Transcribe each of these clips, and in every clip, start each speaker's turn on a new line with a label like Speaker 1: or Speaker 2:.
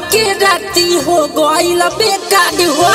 Speaker 1: के राती हो गइल बेकार हो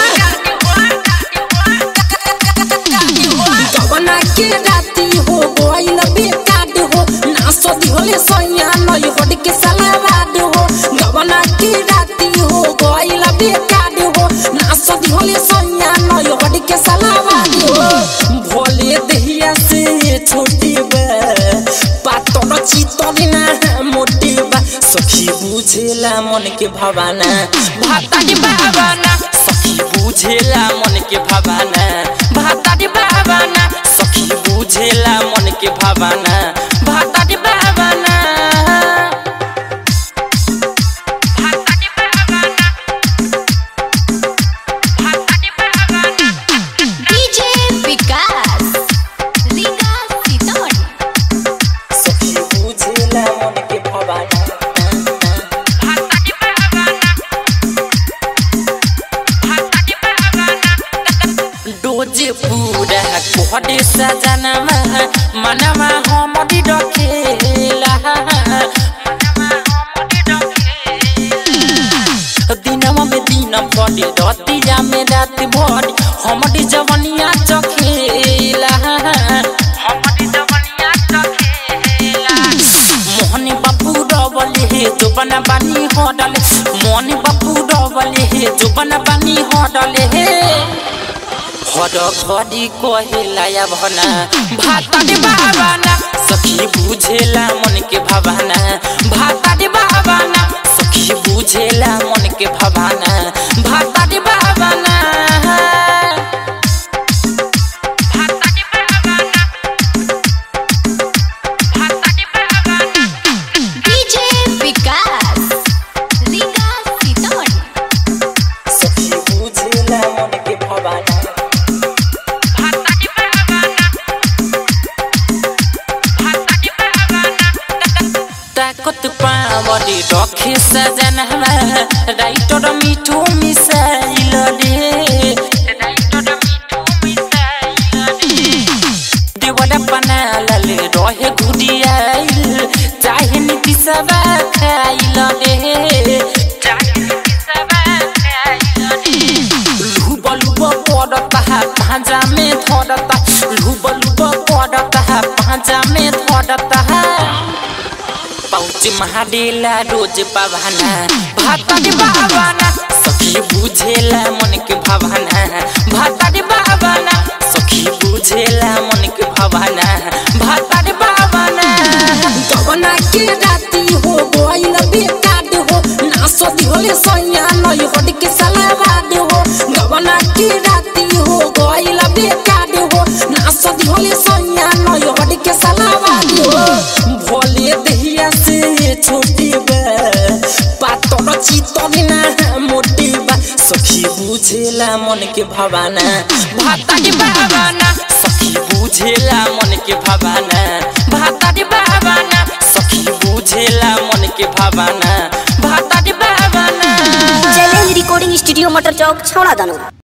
Speaker 1: गवना के राती हो गइल बेकार हो ना सदी होले सैया नई हट के सलावाद हो गवना के राती हो गइल बेकार हो ना सदी होले सैया नई हट के सलावाद हो भोले दहिया से छोटी बा पातर चितर ना मोटी बा सखी बुझेला मन के भावना भातारी भावना सखी बुझेला मन के भावना भातारी भावना सखी बुझेला मन के भावना भातारी भावना
Speaker 2: डीजे विकास रीगा सीतामढ़ी
Speaker 1: सखी बुझेला मन के भावना डोजे पूरा कोहरे सजनमा मनमा हमरी रखेला दिनमा में दिन भरी रतिया में रात भरी हमरी जवनिया चखेला हमरी जवनिया चखेला मोहनी बापू रवले हे जोबना बानी हडले मोहनी बापू रवले हे जोबना बानी हडले हे हर घडी कहेला या भना भातारे बाबाना सखी बुझेला मन के भावना भातारे बाबाना सखी बुझेला मन के भावना भातारे बाबाना
Speaker 2: डीजे विकास रीगा सीतामढ़ी
Speaker 1: सखी बुझेला मन के भावना ताकत पावरी रखे सजनवा राइटर मिठो मिसाइल रे देवरा बनालल रहे घुडियाइल चाहे नीति सबा खाइल रे लुब लुब पड़ता पाँजा में धरता लुब लुब पड़ता पाँजा में धरता पाउच महाडेला रोज पावाना भातारे बाबाना सखी बुझेला मन के भावना भातारे बाबाना सखी बुझेला मन के भावना भातारे बाबाना गवना के राती हो गइल बेकार हो ना सदी होले सैया नई हट के सलावाद हो गवना के राती हो गइल बेकार हो ना सदी होले सैया नई हट के सलावाद हो भोले दहिया से छोटी बा पातर चितर ना मोटी बा सखी बुझेला मन के भावना भातारी भावना सखी बुझेला मन के भावना भातारी भावना सखी बुझेला मन के भावना भातारी भावना
Speaker 3: चैलेंज रिकॉर्डिंग स्टूडियो मटर चौक छौड़ा दानो